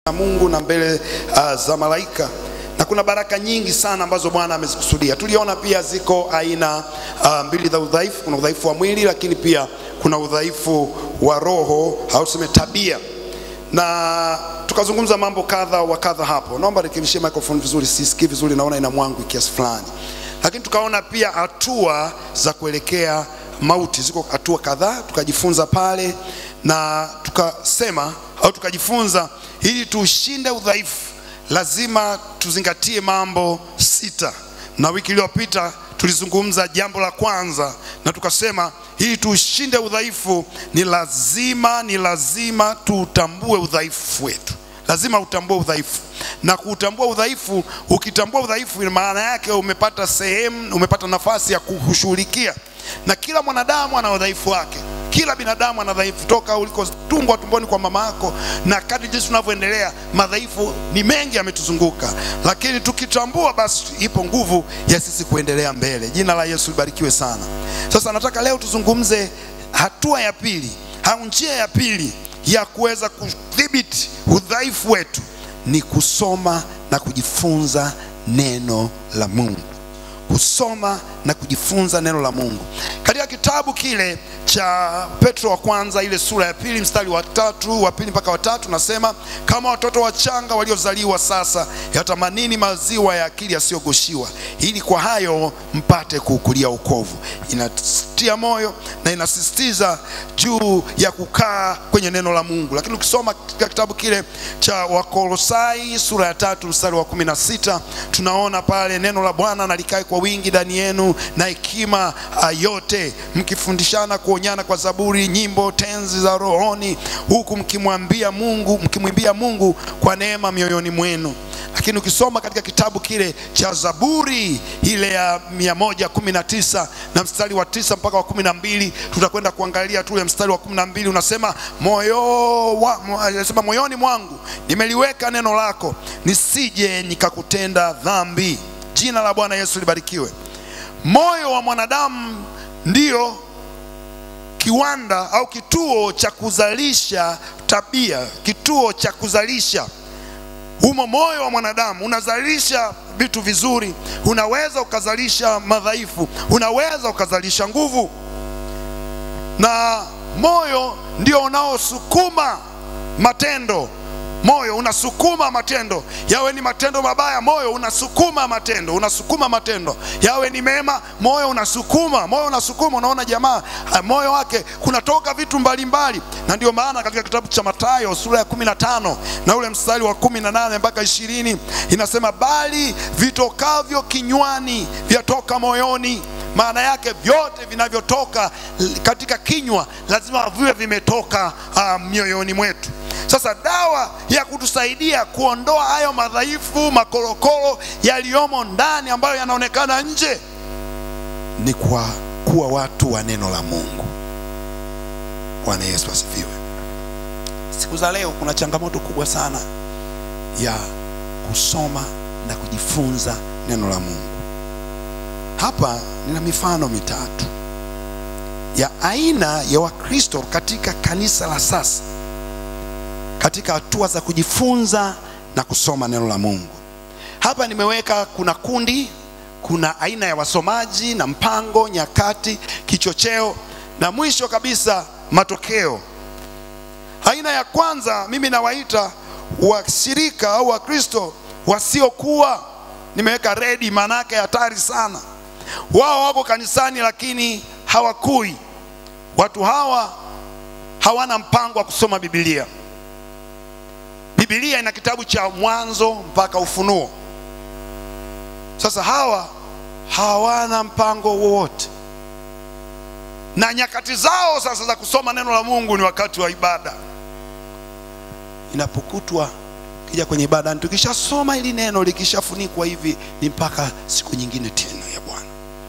za Mungu na mbele uh, za malaika na kuna baraka nyingi sana ambazo Bwana amezikusudia. Tuliona pia ziko aina uh, mbili za udhaifu. Kuna udhaifu wa mwili, lakini pia kuna udhaifu wa roho au tuseme tabia, na tukazungumza mambo kadha wa kadha hapo. Naomba rekebishie microphone vizuri, sisikii vizuri, naona ina mwangu kiasi fulani. Lakini tukaona pia hatua za kuelekea mauti, ziko hatua kadhaa tukajifunza pale, na tukasema au tukajifunza ili tuushinde udhaifu lazima tuzingatie mambo sita, na wiki iliyopita tulizungumza jambo la kwanza na tukasema ili tuushinde udhaifu ni lazima ni lazima tuutambue udhaifu wetu. Lazima utambue udhaifu, na kuutambua udhaifu, ukitambua udhaifu, ina maana yake umepata sehemu, umepata nafasi ya kushughulikia. Na kila mwanadamu ana udhaifu wake kila binadamu ana dhaifu toka ulikotungwa tumboni kwa mama yako, na kadri jinsi tunavyoendelea, madhaifu ni mengi yametuzunguka, lakini tukitambua, basi ipo nguvu ya sisi kuendelea mbele. Jina la Yesu libarikiwe sana. Sasa nataka leo tuzungumze hatua ya pili au njia ya pili ya kuweza kudhibiti udhaifu wetu ni kusoma na kujifunza neno la Mungu kusoma na kujifunza neno la Mungu. Katika kitabu kile cha Petro wa kwanza ile sura ya pili mstari wa tatu wa pili mpaka wa tatu nasema, kama watoto wachanga waliozaliwa sasa, yatamanini maziwa ya akili yasiyogoshiwa, ili kwa hayo mpate kuukulia wokovu. Inatia moyo na inasisitiza juu ya kukaa kwenye neno la Mungu. Lakini ukisoma katika kitabu kile cha Wakolosai sura ya tatu mstari wa kumi na sita tunaona pale neno la Bwana nalikae kwa wingi ndani yenu na hekima yote, mkifundishana kuonyana kwa zaburi, nyimbo, tenzi za rohoni, huku mkimwambia Mungu, mkimwimbia Mungu kwa neema mioyoni mwenu. Lakini ukisoma katika kitabu kile cha Zaburi ile ya mia moja kumi na tisa na mstari wa tisa mpaka wa kumi na mbili tutakwenda kuangalia tule mstari wa kumi na mbili unasema moyo wa, unasema moyoni mwangu nimeliweka neno lako, nisije nikakutenda dhambi. Jina la Bwana Yesu libarikiwe. Moyo wa mwanadamu ndio kiwanda au kituo cha kuzalisha tabia, kituo cha kuzalisha humo. Moyo wa mwanadamu unazalisha vitu vizuri, unaweza ukazalisha madhaifu, unaweza ukazalisha nguvu, na moyo ndio unaosukuma matendo moyo unasukuma matendo, yawe ni matendo mabaya, moyo unasukuma matendo, unasukuma matendo, yawe ni mema, moyo unasukuma, moyo unasukuma. Unaona jamaa, moyo wake kunatoka vitu mbalimbali, na ndio maana katika kitabu cha Mathayo sura ya kumi na tano na ule mstari wa kumi na nane mpaka ishirini inasema, bali vitokavyo kinywani vyatoka moyoni. Maana yake vyote vinavyotoka katika kinywa lazima viwe vimetoka uh, mioyoni mwetu. Sasa dawa ya kutusaidia kuondoa hayo madhaifu, makorokoro yaliyomo ndani ambayo yanaonekana nje ni kwa kuwa watu wa neno la Mungu. Bwana Yesu asifiwe. Siku za leo kuna changamoto kubwa sana ya kusoma na kujifunza neno la Mungu. Hapa nina mifano mitatu ya aina ya Wakristo katika kanisa la sasa katika hatua za kujifunza na kusoma neno la Mungu. Hapa nimeweka kuna kundi, kuna aina ya wasomaji na mpango, nyakati, kichocheo na mwisho kabisa matokeo. Aina ya kwanza mimi nawaita washirika au Wakristo wasiokuwa, nimeweka redi, maana yake hatari sana. Wao wako kanisani lakini hawakui. Watu hawa hawana mpango wa kusoma Biblia. Biblia ina kitabu cha Mwanzo mpaka Ufunuo. Sasa hawa hawana mpango wowote, na nyakati zao sasa za kusoma neno la Mungu ni wakati wa ibada. Inapokutwa kija kwenye ibada, tukishasoma hili neno likishafunikwa hivi, ni mpaka siku nyingine tena ya Bwana.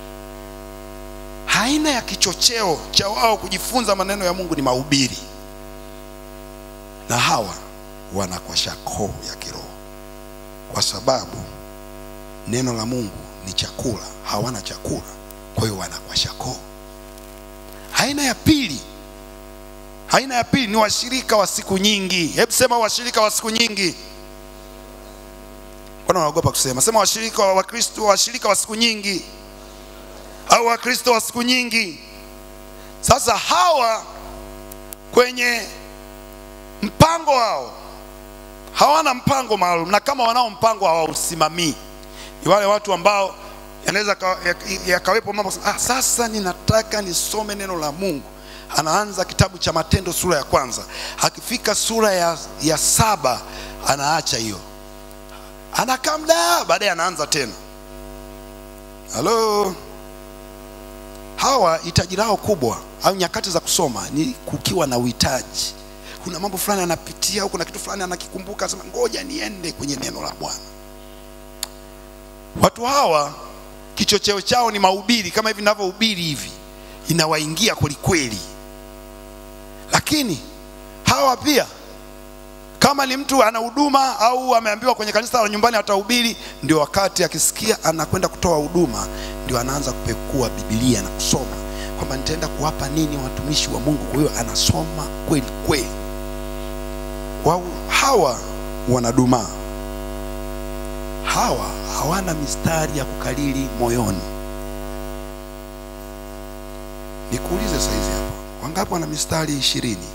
Aina ya kichocheo cha wao kujifunza maneno ya Mungu ni mahubiri, na hawa wanakwasha koo ya kiroho, kwa sababu neno la Mungu ni chakula, hawana chakula, kwa hiyo wanakwasha koo. Aina ya pili Aina ya pili ni washirika wa siku nyingi. Hebu sema washirika wa siku nyingi. Mbona unaogopa kusema? Sema washirika wa Wakristo, washirika wa siku nyingi au Wakristo wa siku nyingi. Sasa hawa kwenye mpango wao hawana mpango maalum, na kama wanao mpango hawausimamii. Ni wale watu ambao yanaweza ka- yak- yakawepo mambo ah, sasa ninataka nisome neno la Mungu. Anaanza kitabu cha Matendo sura ya kwanza, akifika sura ya, ya saba anaacha hiyo, anakaa muda, baadaye anaanza tena. Halo, hawa hitaji lao kubwa au nyakati za kusoma ni kukiwa na uhitaji. Kuna mambo fulani anapitia au kuna kitu fulani anakikumbuka, asema ngoja niende kwenye neno la Bwana. Watu hawa kichocheo chao ni mahubiri, kama hivi ninavyohubiri hivi, inawaingia kwelikweli. Lakini hawa pia kama ni mtu ana huduma au ameambiwa kwenye kanisa la nyumbani atahubiri, ndio wakati akisikia anakwenda kutoa huduma, ndio anaanza kupekua Biblia na kusoma kwamba nitaenda kuwapa nini watumishi wa Mungu. Kwa hiyo anasoma kweli kweli. Wao hawa wanadumaa, hawa hawana mistari ya kukalili moyoni. Nikuulize saizi hapa, wangapi wana mistari ishirini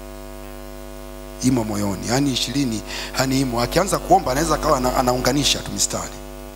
imo moyoni, yaani ishirini, yaani imo. Akianza kuomba anaweza akawa ana, anaunganisha tu mistari.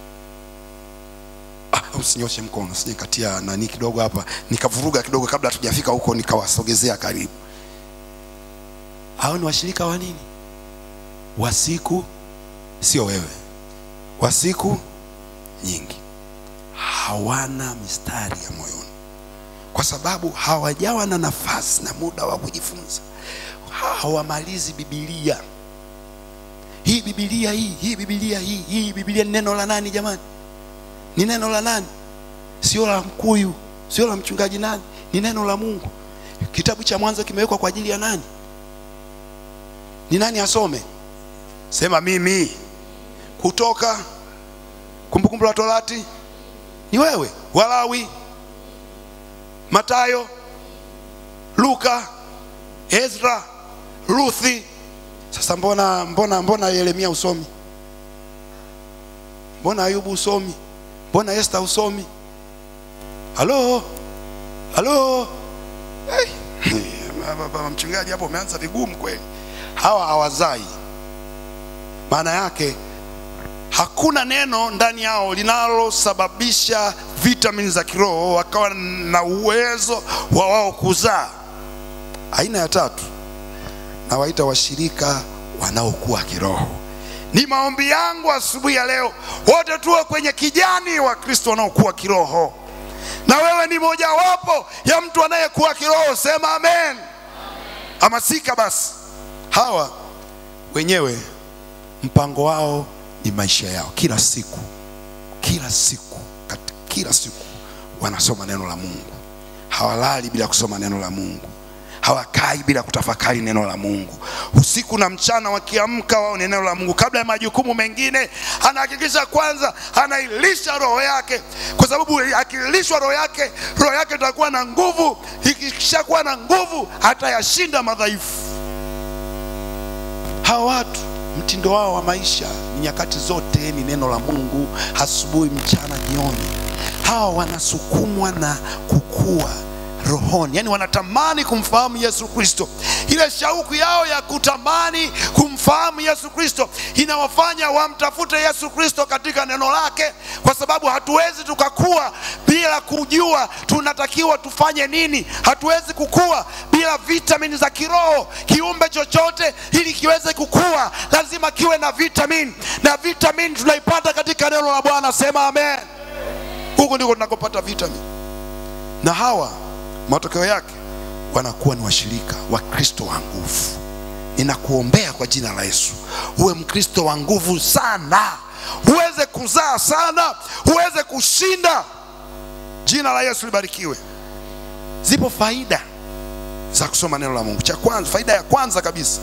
Ah, usinyoshe mkono, sije katia nani kidogo hapa nikavuruga kidogo, kabla hatujafika huko nikawasogezea karibu. Hao ni washirika wa nini? Wa siku, sio wewe, wa siku nyingi. Hawana mistari ya moyoni kwa sababu hawajawa na nafasi na muda wa kujifunza hawamalizi Biblia. Hii Biblia hii hii Biblia hii hii Biblia ni neno la nani jamani? Ni neno la nani? Sio la mkuyu, sio la mchungaji nani, ni neno la Mungu. Kitabu cha Mwanzo kimewekwa kwa ajili ya nani? Ni nani asome? Sema mimi. Kutoka, Kumbukumbu la Torati ni wewe, Walawi, Matayo, Luka, Ezra, Ruthi. Sasa mbona mbona mbona Yeremia usomi? Mbona Ayubu usomi? Mbona Esther usomi? Halo, halo. Hey. Baba mchungaji, hapo umeanza vigumu kweli. Hawa hawazai, maana yake hakuna neno ndani yao linalosababisha vitamini za kiroho wakawa na uwezo wa wao kuzaa. Aina ya tatu nawaita washirika wanaokuwa kiroho. Ni maombi yangu asubuhi ya leo wote tuwe kwenye kijani wa Kristo wanaokuwa kiroho, na wewe ni mojawapo ya mtu anayekuwa kiroho. Sema amen. Hamasika basi. Hawa wenyewe mpango wao ni maisha yao, kila siku, kila siku, kati, kila siku wanasoma neno la Mungu. Hawalali bila kusoma neno la Mungu hawakai bila kutafakari neno la Mungu. Usiku na mchana wakiamka, wao ni neno la Mungu. Kabla ya majukumu mengine, anahakikisha kwanza anailisha roho yake, kwa sababu akilishwa roho yake, roho yake itakuwa na nguvu. Ikishakuwa na nguvu, atayashinda madhaifu. Hawa watu mtindo wao wa maisha ni nyakati zote ni neno la Mungu, asubuhi, mchana, jioni. Hawa wanasukumwa na kukua rohoni, yani wanatamani kumfahamu Yesu Kristo. Ile shauku yao ya kutamani kumfahamu Yesu Kristo inawafanya wamtafute Yesu Kristo katika neno lake, kwa sababu hatuwezi tukakua bila kujua tunatakiwa tufanye nini. Hatuwezi kukua bila vitamini za kiroho. Kiumbe chochote ili kiweze kukua lazima kiwe na vitamini, na vitamini tunaipata katika neno la Bwana. Sema amen. Huko ndiko tunakopata vitamini, na hawa matokeo yake wanakuwa ni washirika wa Kristo wa nguvu. Ninakuombea kwa jina la Yesu uwe Mkristo wa nguvu sana, uweze kuzaa sana, uweze kushinda. Jina la Yesu libarikiwe. Zipo faida za kusoma neno la Mungu. Cha kwanza, faida ya kwanza kabisa,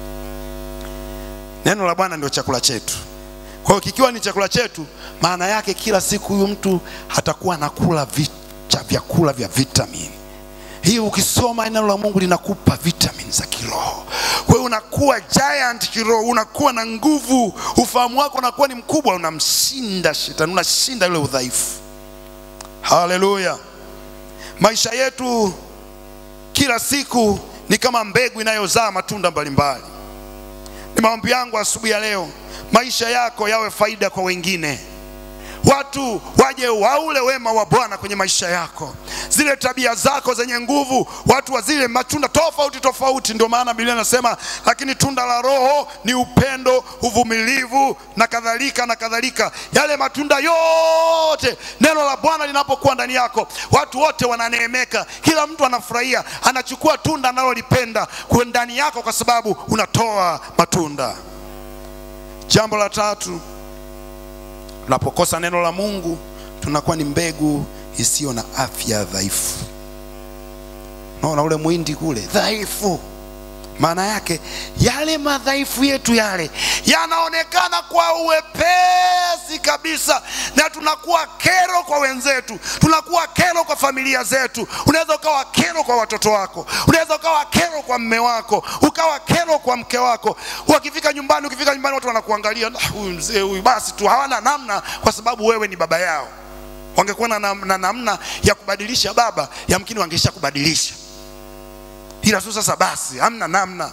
neno la Bwana ndio chakula chetu. Kwa hiyo kikiwa ni chakula chetu, maana yake kila siku huyu mtu atakuwa anakula vicha vyakula vya vitamini. Hii ukisoma neno la Mungu linakupa vitamini za kiroho. Kwa hiyo unakuwa giant kiroho, unakuwa na nguvu, ufahamu wako unakuwa ni mkubwa, unamshinda shetani, unashinda yule udhaifu. Haleluya! Maisha yetu kila siku ni kama mbegu inayozaa matunda mbalimbali. Ni maombi yangu asubuhi ya leo, maisha yako yawe faida kwa wengine watu waje waule wema wa Bwana kwenye maisha yako, zile tabia zako zenye nguvu, watu wa zile matunda tofauti tofauti. Ndio maana Biblia inasema, lakini tunda la Roho ni upendo, uvumilivu na kadhalika na kadhalika. Yale matunda yote, neno la Bwana linapokuwa ndani yako, watu wote wananeemeka, kila mtu anafurahia, anachukua tunda analolipenda kwa ndani yako, kwa sababu unatoa matunda. Jambo la tatu tunapokosa neno la Mungu tunakuwa ni mbegu isiyo na afya dhaifu. Naona ule mwindi kule dhaifu, maana yake yale madhaifu yetu yale yanaonekana kwa uwepesi kabisa, na tunakuwa kero kwa wenzetu, tunakuwa kero kwa familia zetu. Unaweza ukawa kero kwa watoto wako, unaweza ukawa kero kwa mme wako, ukawa kero kwa mke wako. Wakifika nyumbani, ukifika nyumbani watu wanakuangalia, "Ah, huyu mzee huyu, basi tu hawana namna, kwa sababu wewe ni baba yao. Wangekuwa na, nam- na namna ya kubadilisha baba, yamkini wangesha kubadilisha ila tu sasa basi hamna namna.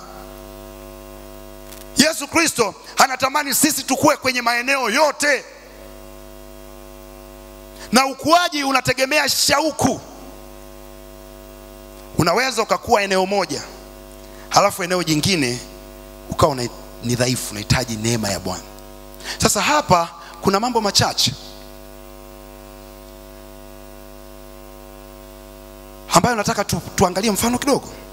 Yesu Kristo anatamani sisi tukue kwenye maeneo yote, na ukuaji unategemea shauku. Unaweza ukakuwa eneo moja, halafu eneo jingine ukawa una- ni dhaifu, unahitaji neema ya Bwana. Sasa hapa kuna mambo machache ambayo nataka tu, tuangalie mfano kidogo.